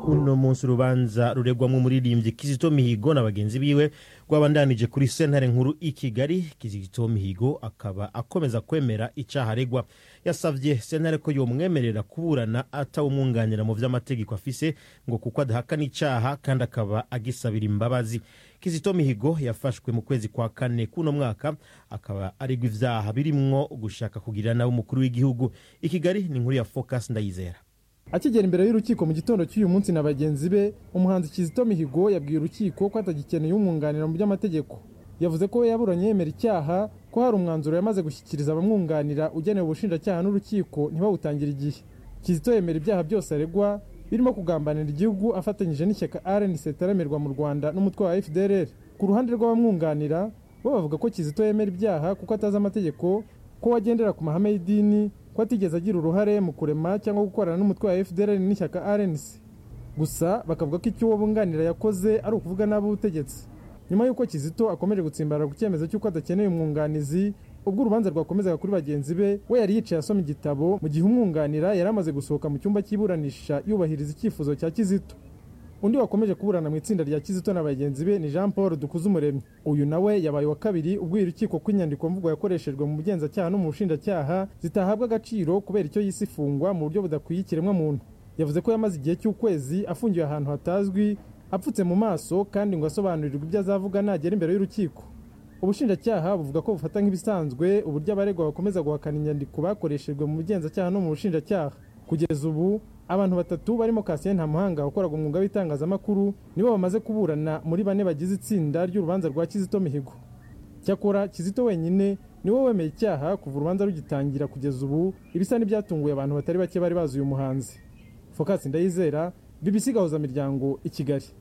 uno munsi urubanza ruregwamo umuririmbyi kizito mihigo na bagenzi biwe rwabandanije kuri sentare nkuru i kigali kizito mihigo akaba akomeza kwemera icyaha aregwa yasabye sentare ko yomwemerera kuburana atawumwunganira mu vy'amategeko afise ngo kuko adahakana icyaha kandi akaba agisabira imbabazi kizito mihigo yafashwe mu kwezi kwa kane kuno mwaka akaba aregwa ivyaha birimwo gushaka kugirira nawe umukuru w'igihugu i kigali ni inkuru ya focus ndayizera akigera imbere y'urukiko mu gitondo cy'uyu munsi na bagenzi be umuhanzi kizito mihigo yabwiye urukiko ko atagikeneye umwunganira mu by'amategeko yavuze ko we yaburanye yemera icyaha ko hari umwanzuro yamaze gushyikiriza abamwunganira ugenewe ubushinjacyaha n'urukiko ntibawutangire igihe kizito yemera ibyaha byose aregwa birimo kugambanira igihugu afatanyije n'ishyaka rnc ritaremerwa mu rwanda n'umutwe wa fdrr ku ruhande rw'abamwunganira bo bavuga ko kizito yemera ibyaha kuko atazi amategeko ko wagendera ku mahame y'idini ko atigeze agira uruhare mu kurema cyangwa gukorana n'umutwe wa fdr n'ishyaka rnc gusa bakavuga ko icyo uwo bunganira yakoze ari ukuvuga nabi ubutegetsi nyuma y'uko kizito akomeje gutsimbarara ku cyemezo cy'uko adakeneye umwunganizi ubwo urubanza rwakomezaga kuri bagenzi be we yari yicaye asoma igitabo mu gihe umwunganira yari amaze gusohoka mu cyumba cy'iburanisha yubahiriza icyifuzo cya kizito undi wakomeje kuburana mu itsinda rya kizito na bagenzi be ni jean paul dukuzumuremyi uyu nawe yabaye wa kabiri ubwira urukiko ko inyandiko mvugo yakoreshejwe mu bugenzacyaha no mu bushinjacyaha zitahabwa agaciro kubera icyo yise ifungwa mu buryo budakwiye ikiremwamuntu yavuze ko yamaze igihe cy'ukwezi afungiwe ahantu hatazwi apfutse mu maso kandi ngo asobanurirwe ibyo azavuga nagera imbere y'urukiko ubushinjacyaha buvuga ko bufata nk'ibisanzwe uburyo abaregwa bakomeza guhakana inyandiko bakoreshejwe mu bugenzacyaha no mu bushinjacyaha kugeza ubu abantu batatu barimo Cassien Ntamuhanga wakoraga umwuga w'itangazamakuru nibo bamaze kuburana muri bane bagize itsinda ry'urubanza rwa Kizito Mihigo cyakora Kizito wenyine niwe wemeye icyaha kuva urubanza rugitangira kugeza ubu ibisa n'ibyatunguye abantu batari bake bari bazi uyu muhanzi Focus Ndayizera BBC Gahuza Miryango i Kigali